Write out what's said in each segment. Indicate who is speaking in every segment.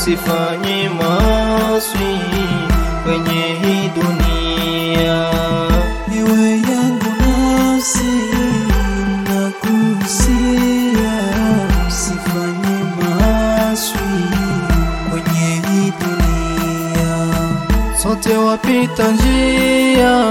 Speaker 1: usifanye maswi kwenye hii dunia.
Speaker 2: Ewe yangu nafsi nakuhusia, usifanye maaswi kwenye hii dunia.
Speaker 1: Sote wapita njia,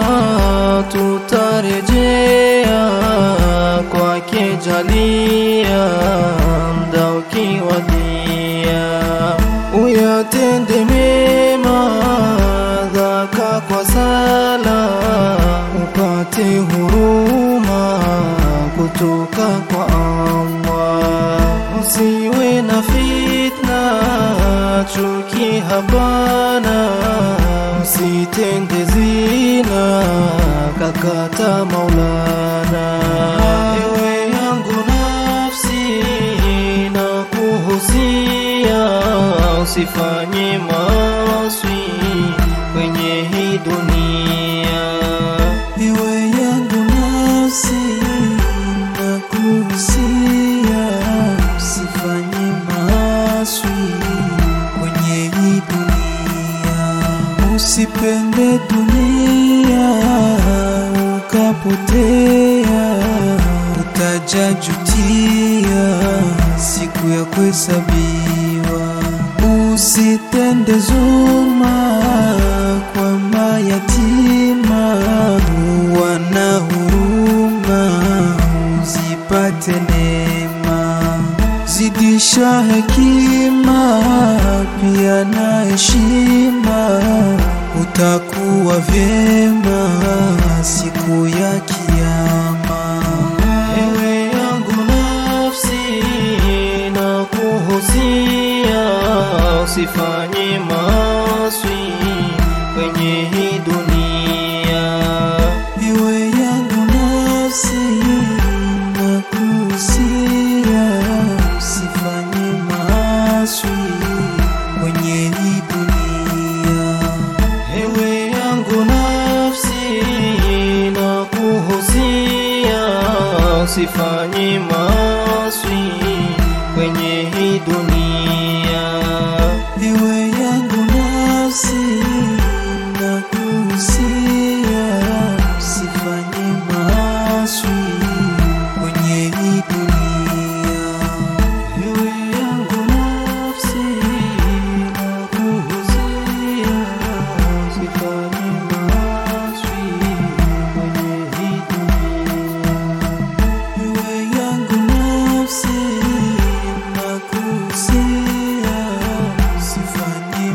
Speaker 1: tutarejea kwake jalia, mda ukiwadia, uyatende mema dhaka kwa sala, upate huruma kutoka kwa Allah. Usiwe na fitna, chuki hapana, usitende zina, kakata Maulana. Ewe yangu nafsi, na kuhusia, usifanye maswi kwenye hii dunia.
Speaker 2: Ewe yangu nafsi nakuhusia, usifanye maaswi kwenye hii dunia. Usipende dunia ukapotea, utajajutia siku ya kuhesabiwa. Usitende zulma kwa mayatima, wana huruma, uzipate neema. Zidisha hekima pia na heshima, utakuwa vyema siku ya Kiyama.
Speaker 1: Ewe yangu nafsi, na kuhusia, usifanye maswi kwenye hii dunia.
Speaker 2: Ewe yangu nafsi nakuhusia, usifanye maaswi kwenye hii dunia.
Speaker 1: Ewe yangu nafsi, na kuhusia, usifanye maswi kwenye hii dunia.
Speaker 2: Ewe yangu nafsi nakuhusia, usifanye maaswi kwenye hii dunia.
Speaker 1: Ewe yangu nafsi, na kuhusia, usifanye maswi kwenye hii dunia.
Speaker 2: Ewe yangu nafsi nakuhusia, usifanye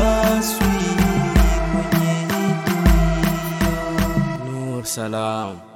Speaker 2: maaswi kwenye hii dunia.
Speaker 3: Nur Salam.